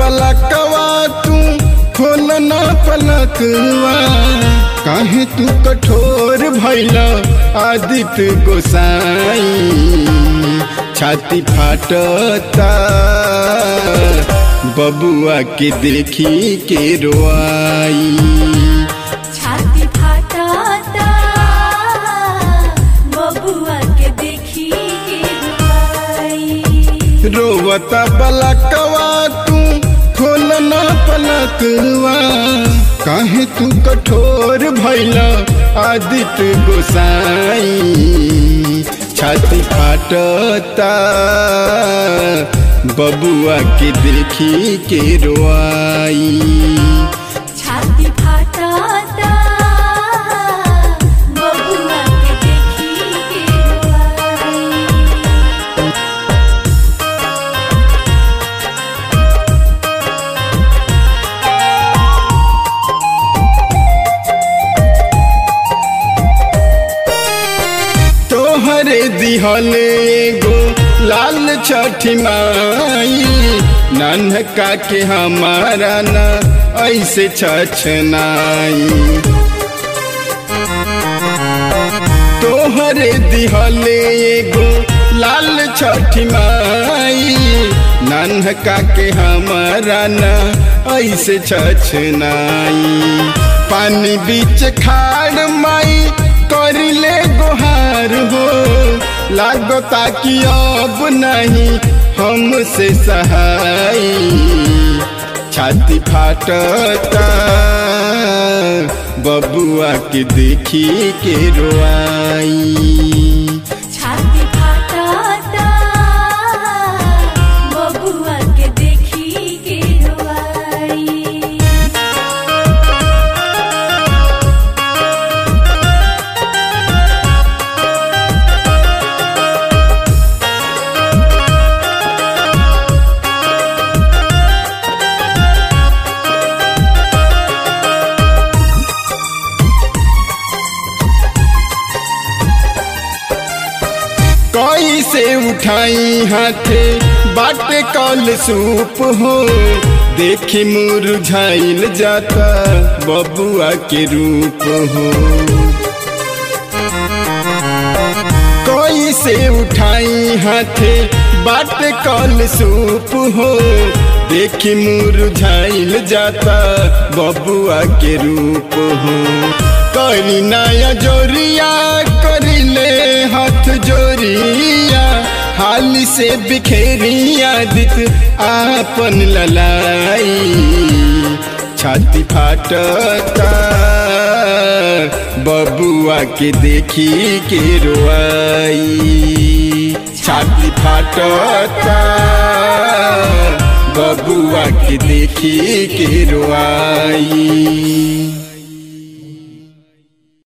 बलकवा तू खोलना पलकवा काहे तू कठोर भैला आदित्य गोसाई छाती फाटता बबुआ के देखी के रोआई छाती फाटाता बबुआ के देखी के रुआई रोवता बलकवा तू खोलना पलकवा काहे तू कठोर भैला आदित्य गोसाई छाती फाटता बबुआ के देखी के रोआई छाती फाटाता बबुआ के देखी के रुआई तोहरे दिहले एगो लाल छठी माई नन्हका के हमारा न ऐसे छछनाई तोहरे दिहले एगो लाल छठी माई नन्हका के हमारा न ऐसे छछनाई पानी बीच खाड़ माई करिले गोहार हो लागता कि अब नहीं हमसे सहाय छाती फाटता बबुआ के देखी के रोआई छाती फाटाता बबुआ के देखी के रुआई कैसे उठाई हाथे बाटे कल सूप हो देखी मुरझाइल जाता बबुआ के रूप हो कैसे उठाई हाथे बाटे कल सूप हो देखी मुरझाइल जाता बबुआ के रूप हो करी नया जोरिया करिले हाथ जोरिया हाल से बिखेरिया दित आपन ललाई छाती फाटता बबुआ के देखी के रोआई छाती फाटता बबुआ के देखी के रोआई